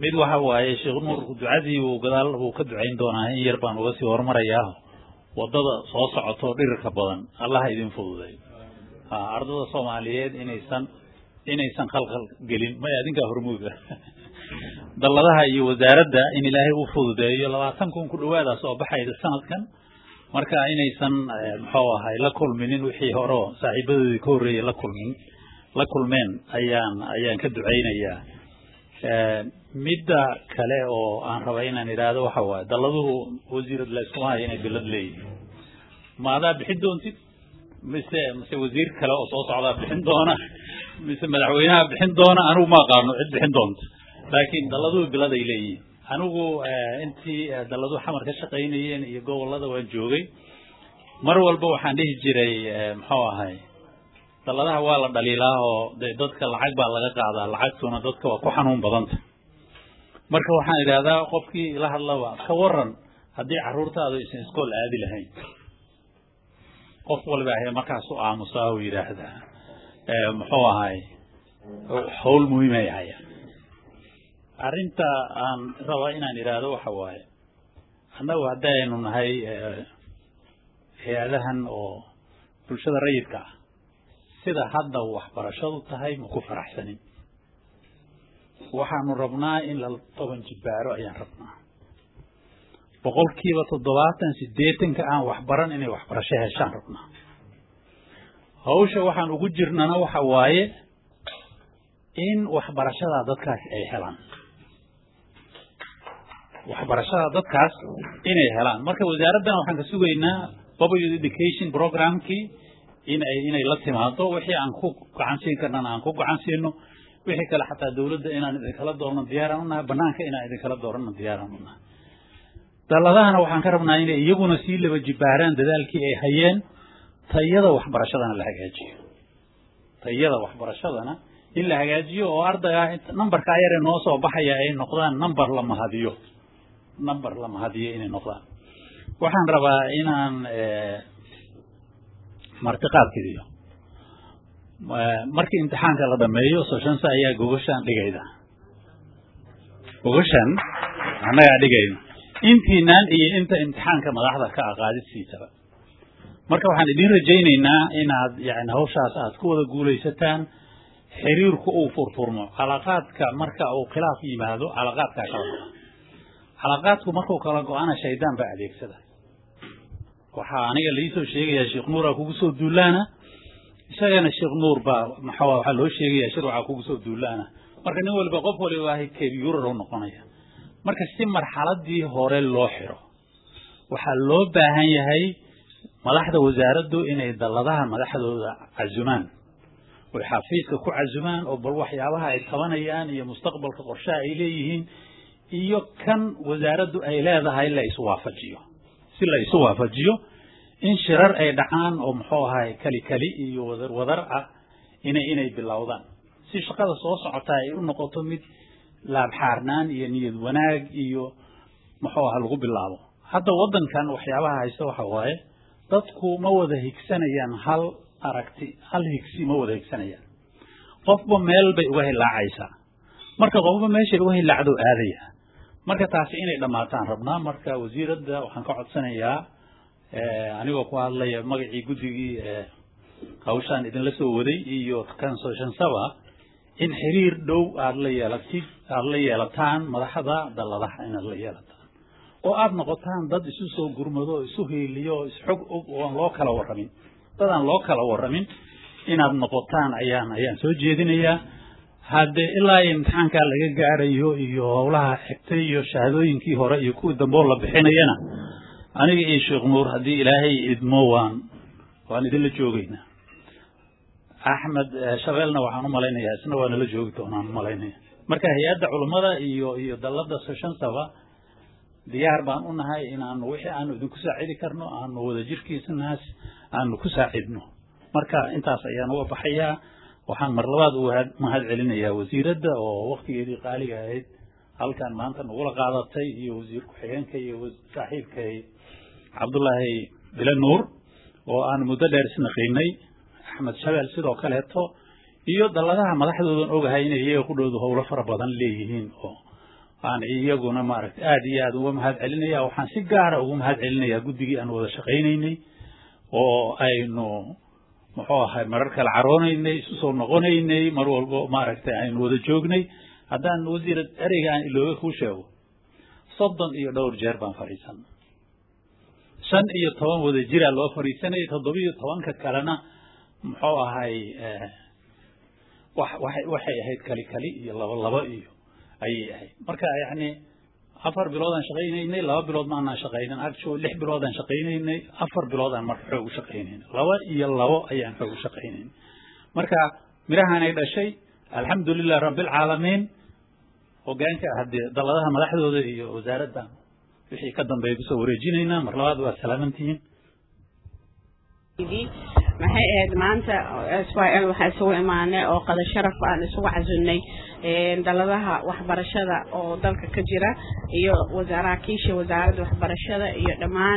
mid waxa waaye sheekh nuur ducadii uu gadaal uu ka ducayn doonaa in yar baan uga sii horumarayaa waddada soo socoto dhirirka badan allaha idin fududay ardada soomaaliyeed inaysan inaysan khalkhal gelin may adinkaa hormuuda dalladaha iyo wasaaradda in ilaahay u fududeeyo labaatan kun ku dhawaada soo baxayda sanadkan marka inaysan muxuu ahay la kulminin wixii hore oo saaxiibadoodii ka horreeyey la kulmin la kulmeen ayaan ayaan ka ducaynayaa midda kale oo aan raba inaan idhaahdo waxa waaye dalladuhu wasiirad layskuma hayo inay bilad leeyihin ma adaa bixin doontid mise mise wasiir kale oo soo socdaa bixin doona mise madaxweynaha bixin doona anigu ma aqaano cid bixin doonta laakiin dalladuhu bilad ay leeyihiin anigu intii dalladuhu xamar ka shaqaynayeen iyo gobolada waan joogay mar walba waxaan dhihi jiray muxuu ahay dalladaha waa la dhaliilaa oo de dadka lacag baa laga qaadaa lacagtuna dadka waa ku xanuun badanta marka waxaan idhahdaa qofkii la hadlaba ka waran haddii carruurtaadu aysan iskool aadi lahayn qof waliba ahe markaas u aamusaa oo yidhaahdaa muxuu ahay howl muhiimay haya arrinta aan raba inaan idhaahdo waxa waaye annagu haddaynu nahay hay-adahan oo bulshada rayidka ah sida hadda waxbarashadu tahay ma ku faraxsanin waxaanu rabnaa in la toban jibbaaro ayaan rabnaa boqolkiiba toddobaatan siddeetanka aan waxbaran inay waxbarasho heshaan rabnaa hawsha waxaan ugu jirnana waxa waaye in waxbarashada dadkaas ay helaan waxbarashada dadkaas inay helaan marka wasaaraddan waxaan ka sugaynaa public education programkii inay inay la timaado wixii aan ku gacan siin karnana aan ku gacan siino wixii kale xataa dawladda inaan idinkala doorno diyaaraan u nahay banaanka inaan idinkala doorano diyaaraan u nahay dalladahana waxaan ka rabnaa inay iyaguna sii laba jibbaaraan dadaalkii ay hayeen tayada waxbarashadana la hagaajiyo tayada waxbarashadana in la hagaajiyo oo ardayga numberkaa yare noo soo baxaya ay noqdaan number la mahadiyo number la mahadiyo inay noqdaan waxaan rabaa inaan martiqaadkiidiyo markii imtixaanka la dhameeyo soshansa ayaa gogashaan dhigayda gogashan annagaa dhigayna intiinaan iyo inta imtixaanka madaxda ka aqaadidsiisaba marka waxaan idin rajaynaynaa inaad yani hawshaas aad ku wada guulaysataan xiriirku uu furfurmo calaqaadka marka uu khilaaf yimaado calaqaadkaa kala go-a calaqaadku markuu kala go-ana shaydaan baa adeegsada waxaa aniga laisoo sheegayaa sheekh nuuraa kugu soo duulaana isagana sheekh nuur baa maxaa waxaa loo sheegayaa shir waxaa kugu soo duulaana marka nin waliba qof waliba ahay kebyurar u noqonaya marka si marxaladii hore loo xiro waxaa loo baahan yahay madaxda wasaaraddu inay dalladaha madaxdooda casumaan oy xafiiska ku casumaan oo bal waxyaabaha ay tabanayaan iyo mustaqbalka qorshaha ay leeyihiin iyo kan wasaaraddu ay leedahay la iswaafajiyo si la isu waafajiyo in shirar ay dhacaan oo muxuu ahay kali kali iyo wadar wadar ah inay inay bilowdaan si shaqada soo socotaa ay u noqoto mid laabxaarnaan iyo niyad wanaag iyo muxuu aha lagu bilaabo hadda waddankan waxyaabaha haysta waxa waaye dadku ma wada higsanayaan hal aragti hal higsi ma wada higsanayaan qofba meel bay uga hilaacaysaa marka qofba meeshay uga hilaacdo aadaya marka taasi inay dhammaataan rabnaa marka wasiiradda waxaan ka codsanayaa anigoo ku hadlaya magacii guddigii hawshaan idinla soo waday iyo kansooshansaba in xiriir dhow aada la yeelatid aada la yeelataan madaxda dalladaha inaad la yeelataan oo aada noqotaan dad isu soo gurmado oo isu hiiliyo oo isxog og oo aan loo kala warramin dad aan loo kala warramin inaad noqotaan ayaan ayaan soo jeedinayaa haddee ilaa imtixaankaa laga gaarayo iyo howlaha xigtay iyo shahaadooyinkii hore iyo kuwii dambe oo la bixinayana aniga iyo sheekh nuur haddii ilaahay idmo waan waan idinla joogaynaa axmed shabeelna waxaan u malaynayaa isna waa nala joogi doonaan umalaynaya marka hay-adda culummada iyo iyo dallada soshansaba diyaar baan u nahay inaanu wixii aanu idinku saacidi karno aanu wadajirkiisanaas aanu ku saacidno marka intaas ayaan uga baxayaa waxaan mar labaad u mahad celinayaa wasiiradda oo waktigeedii qaaliga ahayd halkan maanta nagula qaadatay iyo wasiir ku-xigeenka iyo saaxiibkay cabdullaahi bila nuur oo aan muddo dheer isnaqiinay axmed shabeel sidoo kaleeto iyo dalladaha madaxdoodan ogahay inay iyaga ku dhowdu howlo fara badan leeyihiin oo aan iyaguna maaragtay aada iyo aada uga mahad celinaya waxaan si gaara ugu mahad celinayaa guddigii aan wada shaqaynaynay oo aynu muxuu ahay marar kale caroonaynay isu soo noqonaynay mar walbo maaragtay aynu wada joognay haddaan wasiir ereyga aan ilooga kuu sheego soddon iyo dhowr jeer baan fadhiisan shan iyo toban wada jiraa loo fadhiisanayay toddobiyo tobanka kalena muxuu ahay wax waxay waxay ahayd kali kali iyo laba laba iyo ayay ahayd marka yacni afar biloodaan shaqaynaynay laba bilood maanaan shaqaynin actual lix biloodaan shaqaynaynay afar biloodaan marka xoog u shaqaynaynay laba iyo labo ayaan xoog u shaqaynaynay marka mirahanay dhashay alxamdulilah rabbilcaalamiin hogaanka haddee daladaha madaxdooda iyo wasaaradda wixii ka dambeeya kusoo wareejinaynaa mar labaad waa salaamantihiin maxay ahayd maanta s y l waxaa isugu imaanay oo qada sharaf aan isugu casunnay daladaha waxbarashada oo dalka ka jira iyo wasaaraakiisha wasaaradda waxbarashada iyo dhammaan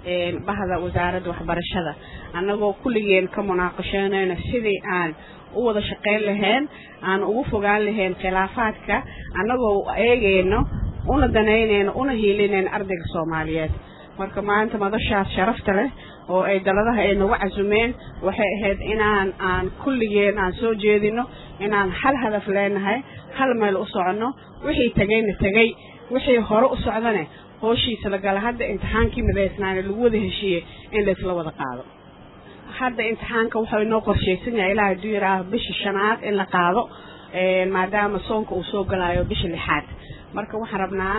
bahda wasaaradda waxbarashada annagoo kulligeen ka munaaqashoonayna sidii aan u wada shaqayn lahayn aan ugu fogaan lahayn khilaafaadka annagoo eegayno una danaynayno una hiilinayno ardayga soomaaliyeed marka maanta madashaas sharafta leh oo ay daladaha ay nagu casumeen waxay ahayd inaan aan kulligeen aan soo jeedino inaan hal hadaf leenahay hal meel u soconno wixii tegayna tegay wixii hore u socdane hooshiisa la gala hadda imtixaankii midaysnaane lagu wada heshiiyey in laysla wada qaado hadda imtixaanka wuxuu inoo qorshaysan yahay ilaa hadduu yidhaaho bisha shanaad in la qaado maadaama soonka uu soo galaayo bisha lixaad marka waxaan rabnaa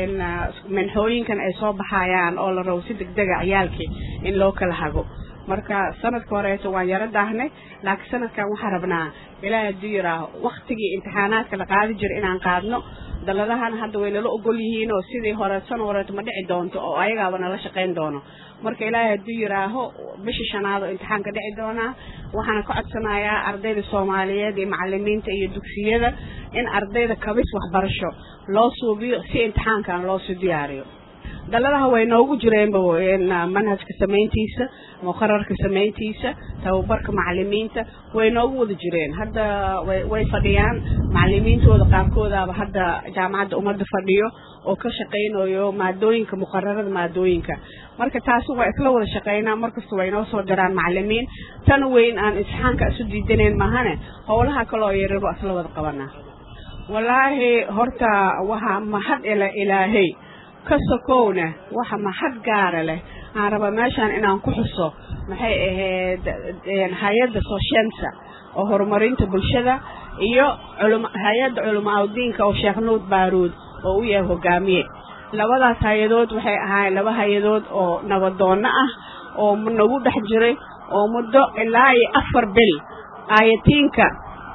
manxooyinkan ay soo baxayaan oo la rabo si degdega ciyaalkii in loo kala hago marka sanadka horeeto waan yaro daahnay laakiin sanadkan waxaan rabnaa ilaahay hadduu yidhaaho waktigii imtixaanaadka la qaadi jiro inaan qaadno daladahana hadda way nala ogol yihiin oo sidii hore sano horeeto ma dhici doonto oo ayagaaba nala shaqayn doono marka ilaahay hadduu yidhaaho bisha shanaad oo imtixaanka dhici doonaa waxaana ka codsanayaa ardayda soomaaliyeed iyo macalimiinta iyo dugsiyada in ardayda kabis waxbarasho loo suubiyo si imtixaankan loosii diyaariyo daladaha way noogu jireenba manhajka samayntiisa muqararka samayntiisa tababarka macalimiinta way noogu wada jireen hadda way fadhiyaan macalimiintooda qaarkoodaaba hadda jaamacadda ummadda fadhiyo oo ka shaqaynayo maadooyinka muqararada maadooyinka marka taasi waa isla wada shaqaynaa markasta way inoo soo diraan macalimiin tan weyn aan imtixaanka isu diidanayn maahane howlaha kaloo yararo isla wada qabanaa wallaahi horta waxaa mahad ila ilaahay ka sokowna waxa mahad gaara leh aan raba meeshaan inaan ku xuso maxay ahayd hay-adda soshensa oo horumarinta bulshada iyo hay-adda culamaaudiinka oo sheekh nuud baaruud oo u yahay hogaamiye labadaas hay-adood waxay ahaayeen laba hay-adood oo nabadoonno ah oo nagu dhex jiray oo muddo ilaa iyo afar bil aayatiinka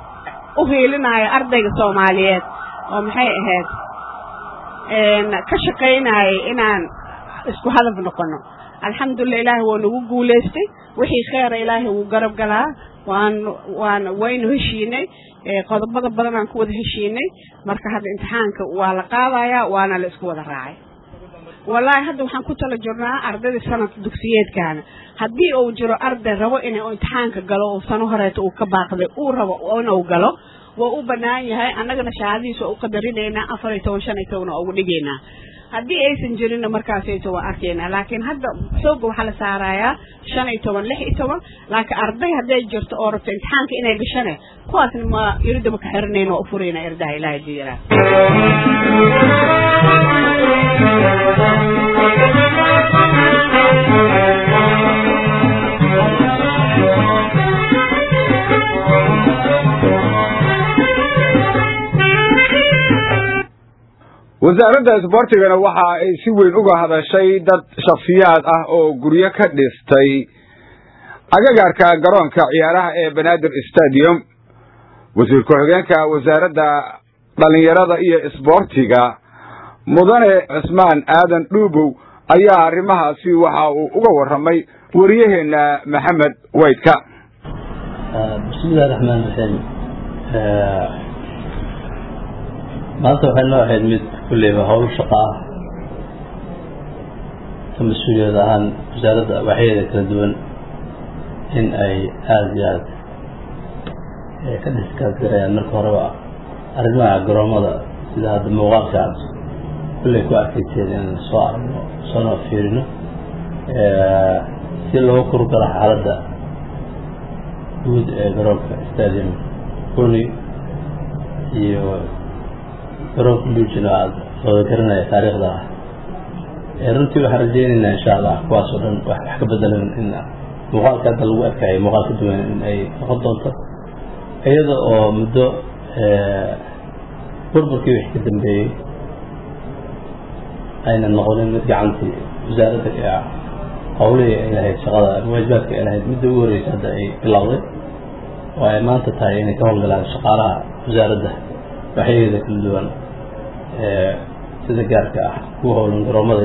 u hiilinaya ardayga soomaaliyeed oo maxay ahayd ka shaqaynayay inaan isku hadaf noqono alxamdulilah ilaahay waa nagu guulaystay wixii kheera ilaahay wuu garab galaa waan waan waynu heshiinay qodobada badan aan ku wada heshiinay marka hadda imtixaanka waa la qaadayaa waana la isku wada raacay wallaahi hadda waxaan ku tala jirnaa ardayda sanadka dugsiyeedkaana haddii uu jiro arday rabo inuu imtixaanka galo oo sano horeeta uu ka baaqday uu rabo inuu galo waa u banaan yahay annagana shahaadadiisa waa u qadarinaynaa afar iyo toban shan iyo toban waa ugu dhigaynaa haddii aysan jirinna markaasayto waa arkaynaa laakiin hadda sooga waxaa la saarayaa shan iyo toban lix iyo toban laakiin arday hadday jirto oo rabto imtixaanka inay gashane kuwaasna ma iridda ma ka xirinayn waa u furayna irdaha ilaahay diyaraa wasaaradda isboortigana waxa ay si weyn uga hadashay dad shakhsiyaad ah oo guryo ka dhistay agagaarka garoonka ciyaaraha ee banaadir stadium wasiir ku-xigeenka wasaaradda dhallinyarada iyo isboortiga mudane cismaan aadan dhuubow ayaa arrimahaasi waxa uu uga warramay wariyaheenna maxamed waydka bismillahi raxmaan raxiim maanta waxay noo ahayd mid kulleyba howl shaqa ah ka mas-uuliyad ahaan wasaaradda waxyaeda kala duwan in ay aada iyo aada ka dhiskaas garayaan marka horeba arrimaha garoomada sida hadda muuqaalka aad kulley ku arkayseen in soo aragno soona fiirino si loogu kurgalo xaaladda guud ee garoonka stadium kuni iyo garoonka luujina aada wada garanaya taariikhda ah runtii waxaan rajeynaynaa insha allah kuwaas oo dhan wax ka bedelan in muuqaalka hadda lagu arkaayo muuqaal ka duwan in ay noqon doonto iyada oo muddo burburkii wixii ka dambeeyey ayna noqonin mid gacantii wasaaradda ee howlihii ay lahayd shaqada ama waajibaadka ay lahayd midda ugu horreysa hadda ay bilowday oo ay maanta tahay inay ka howlgalaan shaqaalaha wasaaradda waxyaheeda kala duwan sida gaarka ah kuwa howlan garoomada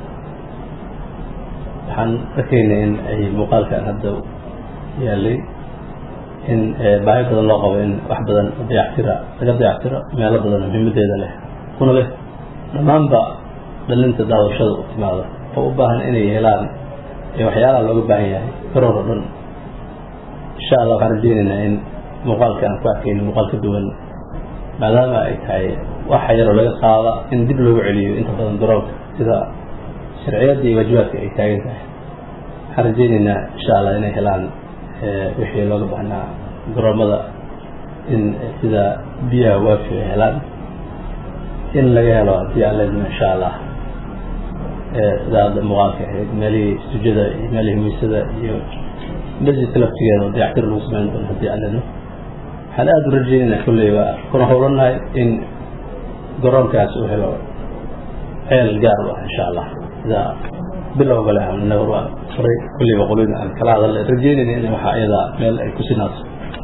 waxaan arkaynay in ay muuqaalkan hadda yaalay in baahi badan loo qabo in wax badan dayactira laga dayactiro meelo badan muhiimadeeda leh kuna leh dhammaanba dhalinta daawashada u timaada oo u baahan inay helaan waxyaalaha looga baahan yahay garoon oo dhan insha allah waxaan rajeynaynaa in muuqaalka aan ku arkayno muuqaal ka duwan maadaama ay tahay waxa yaroo laga qaada in dib loogu celiyo inta badan garoonka sida sharciyadda iyo waajibaadka ay taagan tahay waxaan rajeynaynaa insha allah inay helaan wixii looga baahnaa garoomada in sida biyaha waafi ay helaan in laga helo haddii aan leedno insha allah sida hadda muuqaalka ahayd meelihii sujada iyo meelihii miisada iyo masjidka laftigeeda oo dayactir lagu samayn doono haddii aan leedno waxaan aada u rajeynaynaa kulleyba kuna howlanahay in garoonkaas uu helo ceel gaar u ah insha allah sida bilowga leh anaga waa horay kulleyba qolina aan kala hadalnay rajeynayna in waxaa iyada meel ay ku sinaato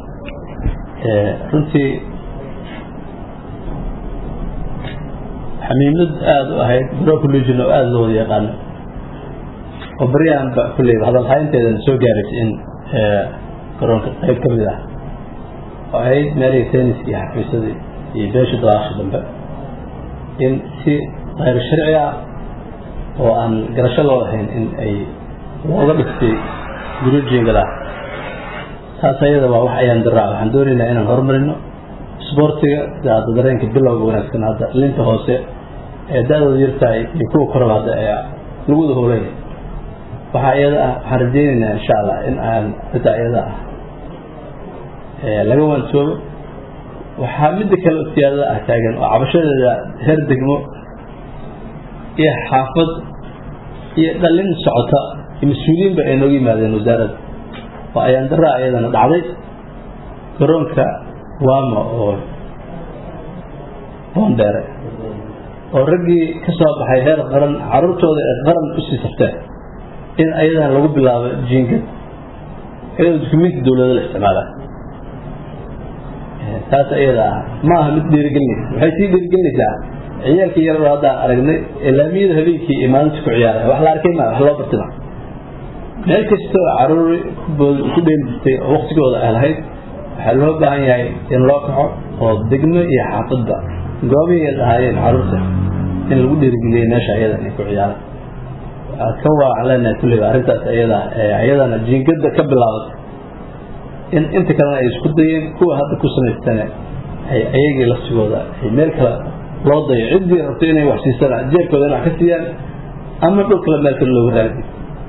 runtii xamiimad aada u ahayd garoonka luujin oo aada loo wada yaqaano oo baryahanba kulleyba hadalhaynteedana soo gaaraysa in garoonka qayb ka mid ah oo ahayd meelihii tenniska iyo xafiisadii iyo beesha dabaasha dambe in si kayr sharci ah oo aan garasho loo lahayn in ay looga dhigtay gurujiingala taas ayada waa wax ayaan daraa waxaan doonaynaa inaan horumarino sboortiga sida hadda dareenka bilowga wanaagsan hadda linta hoose ee da-dooda yartahay iyo kuwa koraba hadda ee lagu wada howlaya waxaa iyada ah waxaan rajeynaynaa insha allah in aan xitaa iyada ah laga waansoobo waxaa midda kale siyaadada ah taagan oo cabashadeeda heer degmo iyo xaafad iyo dhalin socota iyo mas-uuliyiinba ay nooga yimaadeen wasaaradda oo ayaan daraa iyadana dhacday garoonka waama oo boondheere oo raggii ka soo baxay heer qaran caruurtooda ee qaran usii safteen in ayadana lagu bilaabo jiingad iyadoo dukumiinti dowlada la isticmaalaa taas iyada ah ma aha mid dhiirigelinaysa waxay sii dhiirigelinaysaa ciyaalkii yaroo haddaan aragnay laamiyada habeenkii iyo maalinta ku ciyaaraya wax la arkay ma wax loo bartima meel kastoo caruuri ku dheeli jirtay oo waktigooda ay lahayd waxaa loo baahan yahay in loo kaco oo degmo iyo xaafadba goobihii ay lahaayeen caruurta in lagu dhiirigeliyo meesha ayada inay ku ciyaaraan ka waacan leenahay kulleyba arrintaas ayada ayadana jiingada ka bilaabatay in inta kalena ay isku dayeen kuwa hadda ku samaystane ay ayagii laftigooda ay meel kale loo dayo ciddii rabto inay wax siisana jeerkooda in wax ka siiyaan ama dhul kale meel kale loogu raadi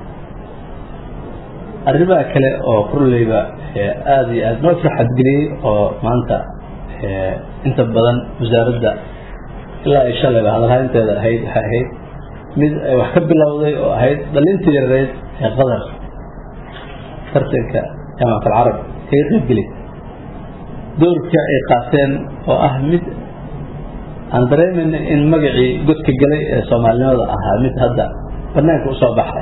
arrimaha kale oo kurleyba aada iyo aada noo farxad geliyey oo maanta inta badan wasaaradda ilaa ay shalayba hadalhaynteeda ahayd waxay ahayd mid ay wax ka bilowday oo ahayd dhalintii yareed ee qadar tartanka jaamacat alcarab kaga qaybgeli doorka ay qaateen oo ah mid aan dareemayna in magacii godka galay ee soomaalinimada ahaa mid hadda banaanka usoo baxay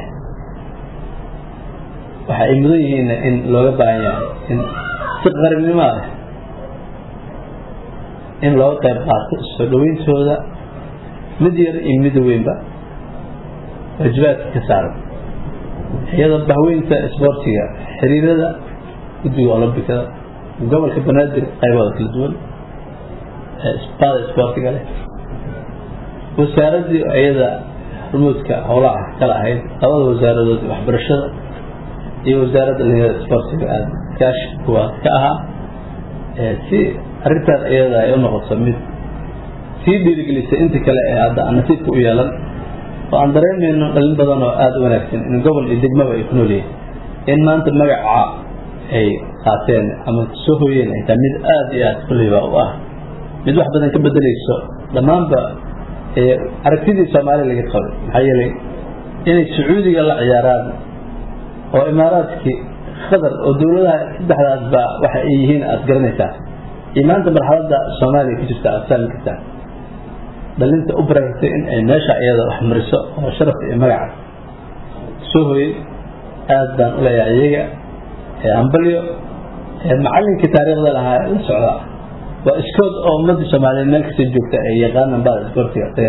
waxa ay mudan yihiin in looga baahan yahay in si qarannimo ah in looga qayb qaato soo dhaweyntooda mid yar iyo mid weynba waajibaadka ka saaran iyadoo bahweynta isboortiga xiriirada guddiga olombikada gobolka banaadir qaybooda kala duwan bada isboortiga leh wasaaraddii iyada hormuudka howlaha kala ahayd labada wasaaradood waxbarashada iyo wasaaradda dhalinyarada isboortiga aada kaashi kuwaas ka ahaa si arrintaas iyada ay u noqoto mid sii dhiirigelisay inta kale ee hadda aan nasiibka u yeelan oo aan dareemayno dhalin badan oo aada u wanaagsan in gobol iyo degmaba ay ku nool yihiin in maanta magaca ay qaateen ama soo hoyeen ay tahay mid aada iyo aada kulleyba u ah mid wax badan ka bedelayso dhammaanba aragtidii soomaaliya laga qabay maxaa yeelay inay sacuudiga la ciyaaraan oo imaaraadkii qatar oo dowladaha saddexdaas baa waxa ay yihiin aada garanaysaa iyo maanta marxaladda soomaaliya ku jirta aada fahmi kartaa dhalinta u baraysay in ay meesha iyada wax mariso oo sharafka iyo magaca soo hoyey aada baan u leeyahay iyaga ee ambalyo ee macallinkii taariikhda lahaa la socdaa waa iskood oo ummadda soomaaliyeed meel kasta joogta ay yaqaanaan baa isboortiga isaga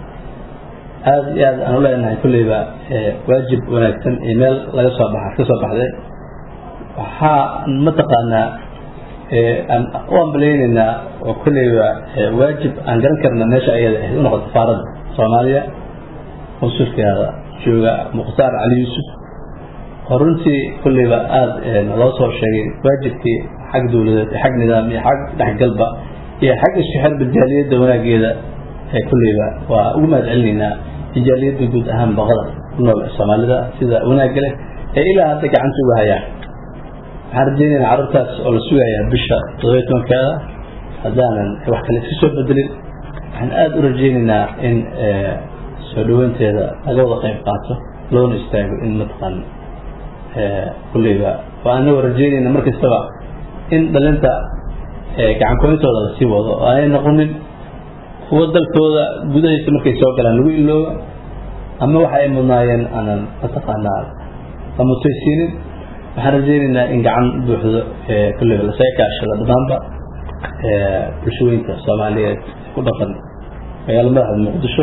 aada iyo aad aan u leenahay kulleyba waajib wanaagsan iyo meel laga soo baxa ka soo baxday waxaa mataqaanaa aan u ambaleyneynaa oo kulleyba waajib aan garan karna meesha ayada ahayd u noqoto safaaradda soomaaliya consulkeeda jooga mukhtaar cali yuusuf oo runtii kulleyba aada loo soo sheegay waajibkii xag dowladeed xag nidaam iyo xag dhexgalba iyo xag isku xirba jaaliyadda wanaageeda ee kulleyba waa ugu mahad celinaynaa jaaliyadda guud ahaan baqada ku nool ee soomaalida sida wanaagga leh ee ilaa hadda gacanta uga hayaan waxaan rajeynaynaa carruurtaas oo la sugayaa bisha todobiyo tobankeeda haddaanan wax kale iska soo bedelin waxaan aada u rajeynaynaa in soo dhaweynteeda laga wada qayb qaato loona istaago in mataqaan kulleyba oo anagoo rajeynayna mar kastaba in dhalinta gacan koyntooda lasii wado oo aanay noqonin kuwo dalkooda gudahiisa markay soo galaan lagu ilooba ama waxa ay mudnaayeen aanan mataqaanaa la mutaysiinin waxaan rajeynaynaa in gacan buuxdo kulleyba lasaga kaashado dhammaanba bulshooyinka soomaaliyeed ku dhaqan magaalo madaxda muqdisho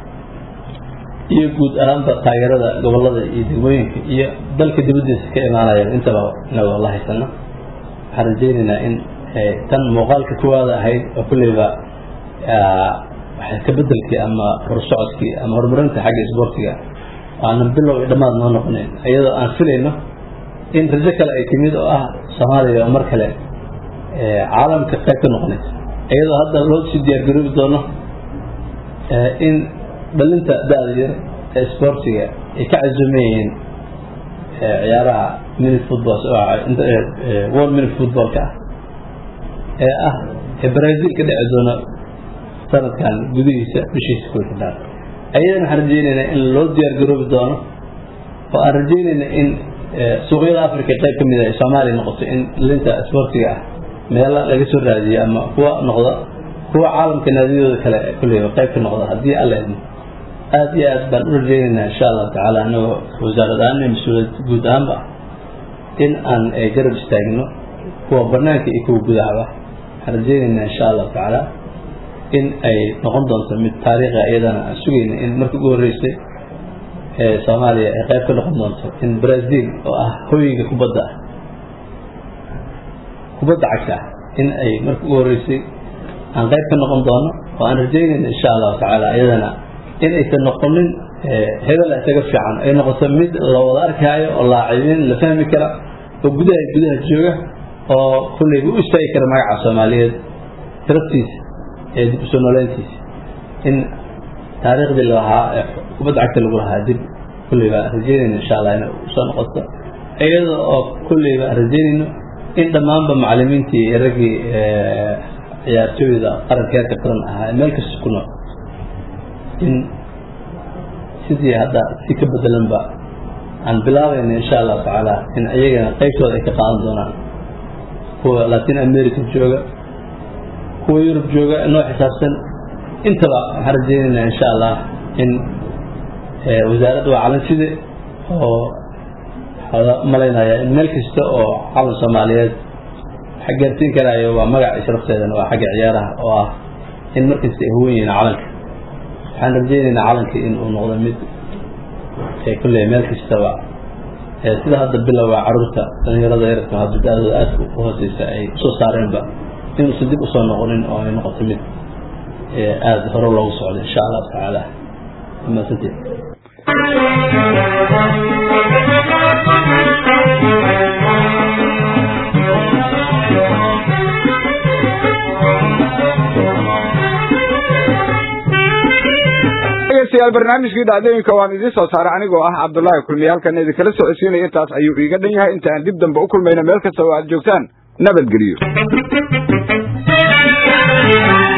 iyo guud ahaanba taageerada gobolada iyo degmooyinka iyo dalka dibadiisa ka imaanayaan intaba inagoo la haysano waxaan rajeynaynaa in tan muuqaalka kuwaada ahayd oo kulleyba ka bedelkii ama horsocodkii ama horumarinta xagga isboortiga aanan bilow iyo dhammaad noo noqonayn iyadoo aan filayno in rajo kale ay timid oo ah soomaaliya oo mar kale caalamka qayb ka noqonaysa iyadoo hadda loo sii diyaargaroobi doono in dhalinta da-da yar ee isboortiga ay ka casuuman yihiin ciyaaraha mini football world mini footballka ah ee ah ee brazil ka dhici doona sanadkan gudihiisa bishiisa kuwa xidhaan ayadana waxaan rajeynaynaa in loo diyaar garoobi doono oo aan rajeynayna in suuqyada africa qayb ka mid a soomaaliya noqoto in linta isboortiga ah meelo laga soo raadiyo ama kuwa noqda kuwa caalamka naadiyadooda kale kulleyba qayb ka noqda haddii alla idmo aada iyo aad baan u rajeynaynaa insha allahu tacaala anagoo wasaarad ahaan iyo mas-uuliyad guud ahaanba in aan garab istaagno kuwa banaanka iyo kuwa gudahaba waxaan rajeynaynaa insha allahu tacaala in ay noqon doonto mid taariikha iyadana aan sugayna in markii ugu horreysay ee soomaaliya ay qayb ka noqon doonto in brazil oo ah hooyiga kubadda ah kubadda cagta ah in ay markii ugu horreysay aan qayb ka noqon doono oo aan rajeynayna insha allahu tacaala iyadana in aysan noqonin hebel isaga fiican ay noqoto mid la wada arkaayo oo laacibiin la fahmi kara oo gudaha gudaha jooga oo kulleyba u istaagi kara magaca soomaaliyeed tiraftiisa ee dib usoo nooleyntiisa in taariikhdii lahaa ee kubadda cagta lagu lahaa dib kulleyba rajeynayno insha allah inay usoo noqoto iyada oo kulleyba rajeynayno in dhammaanba macalimiintii iyo raggii ciyaartooyda qaranka heerka qaran ahaa meel kasta ku nool in sidii hadda si ka bedelanba aan bilaabayna insha allahu tacaala in iyagana qaybtooda ay ka qaadan doonaan kuwa latin america jooga kuwa yurub jooga noo xisaabsan intaba waxaan rajeynaynaa insha allah in wasaaradda waa calanside oo umalaynaya in meel kasta oo calan soomaaliyeed waxa gaarsiin karaayo waa magaca ishrafteedana waa xagga ciyaaraha oo ah in markasta ay huwan yihiin calanka waxaan rajeynaynaa calanka in uu noqdo mid kulley meel kastaba sida hadda bilowga caruurta dhalinyarada yarka hadda da-dooda aadka u hooseysa ay usoo saareenba inuusan dib usoo noqonin oo ay noqoto mid aada hore loogu socdo insha allahu tacaala mahadsanteed dhegeystayaal barnaamijkii dhacdooyinka waan idiin soo saaray anigoo ah cabdullaahi kulmiye halkan idinkala socodsiinaya intaas ayuu iiga dhan yahay inta aan dib dambe u kulmayno meel kasta oo aad joogtaan nabadgeliyo